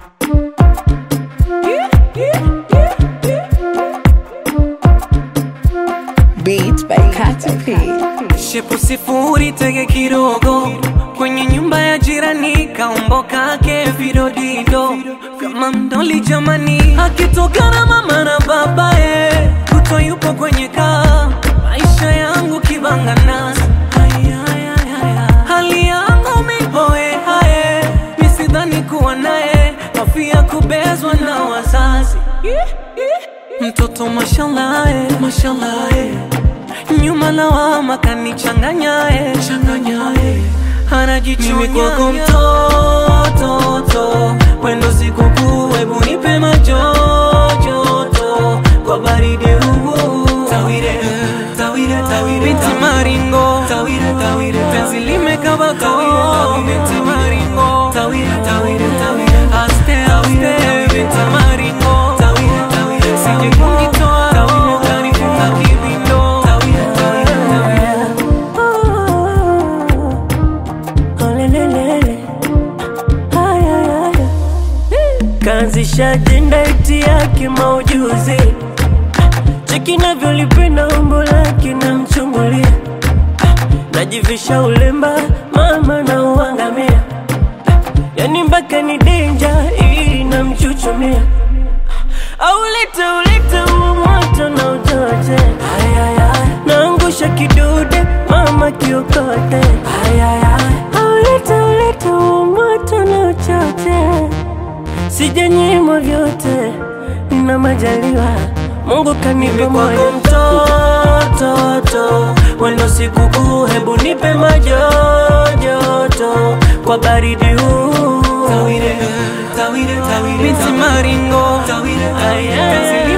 Beats by Katy P. Shepu sifuri tege kidogo kwenye nyumba ya jirani kaumboka ke vidodido kama mdoli jamani, akitokana mama na babaye kuto yupo kwenye kaa maisha yangu kibangana hali yangu mihoe hae misidhani kuwa naye kafia kubezwa na wazazi mtoto mashalae mashalae nyuma lawama kanichanganyae changanyae anajichumi kwako mtototo wendo sikukuu hebu nipe majojoto kwa baridi huu tawire tawire tawire binti maringo tawire tawire penzi limekabako binti maringo tawire tawire tawire aste aste binti maringo tawire tawire sije kunitoa roho kanifunga kibindo tawire tawire tawire Kaanzisha ajenda iti yake maujuzi, cheki navyolipenda umbo lake na mchungulia, najivisha ulemba mama na uangamia, yani mpaka ni denja ili namchuchumia, au lete ulete huo moto na utote, naangusha kidude mama kiokote, au lete ulete huo moto na uchote sijanyimwa vyote na majaliwa Mungu kanipa kwako moyo mtototo wendo sikukuu hebu nipe majojoto kwa baridi huu tawire tawire tawire binti maringo tawire tawire penzi